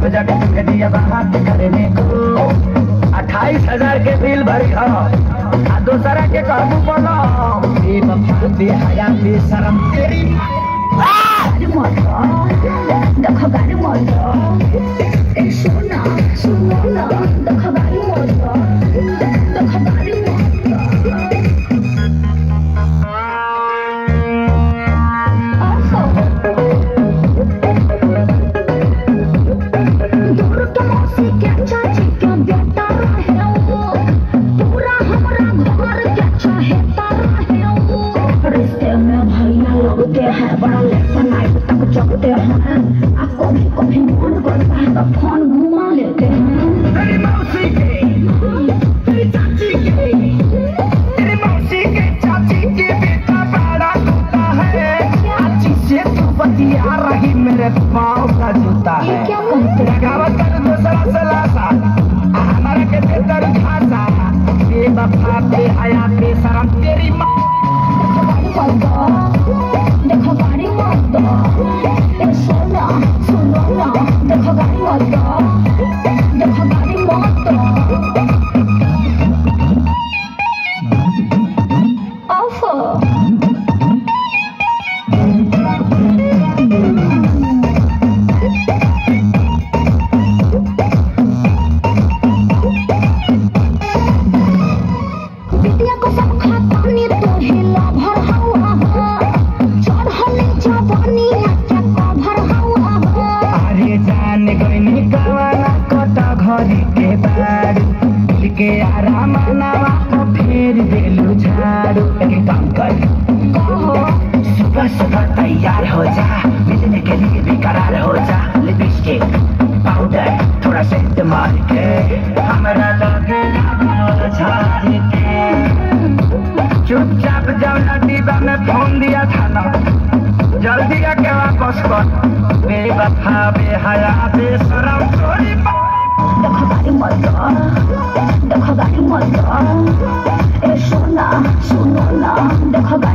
को जाके तुझे दिया बात करने को अट्ठाईस हजार के बिल भरी हो आ दूसरा के कहबू बोलो बे वफा बे हया बे शरम तेरी गाड़ी मोटर देखो गाड़ी मोटर ए सोना सुनो ना देखो गाड़ी मोटर देखो गाड़ी मोटर दूर के मौसी के चाची के बेटा रहे वो पूरा हमरा घर के चाहता रहे वो रिश्ते में भैया लगते हैं बड़ा लेट नाइट तक जगते हैं आप कभी कभी मन करता है तो फोन घुमा लेते हैं तेरी मौसी के तेरी चाची के तेरी मौसी के चाची के बेटा बड़ा टूटा है चाची से तू बतिया रही मेरे पाँव का जूता है ये क्या कहते हैं लगावत कर दूसरा से लासा हमारा के भीतर घासा बे वफा बे हया बे शरम तेरी माँ देखो गाड़ी मत दो देखो गाड़ी मत दो ए सोना सुनो ना देखो गाड़ी मत दो देखो गाड़ी मत दो ओफो बिटिया को सब खातानी तो हिला भर हवा चढ़ले जवानी नाचा का भर हवा अरे जान गईनी कवाना कटा घरी के बारू के आराम नवा को फेर देलू झाड़ू एक काम कर सुबह सुबह तैयार हो जा मिलने के लिए बेकरार हो जा लिपस्टिक पाउडर थोड़ा सेंट मार के हमारा लगे झाड़ के चुपचाप जाओ ना डिब्बा में फोन दिया था ना जल्दी आके वापस कर बेवफा बेहया बेशरम चोरी देखो गाड़ी मत दो देखो गाड़ी मत दो ए सोना सुनो ना देखो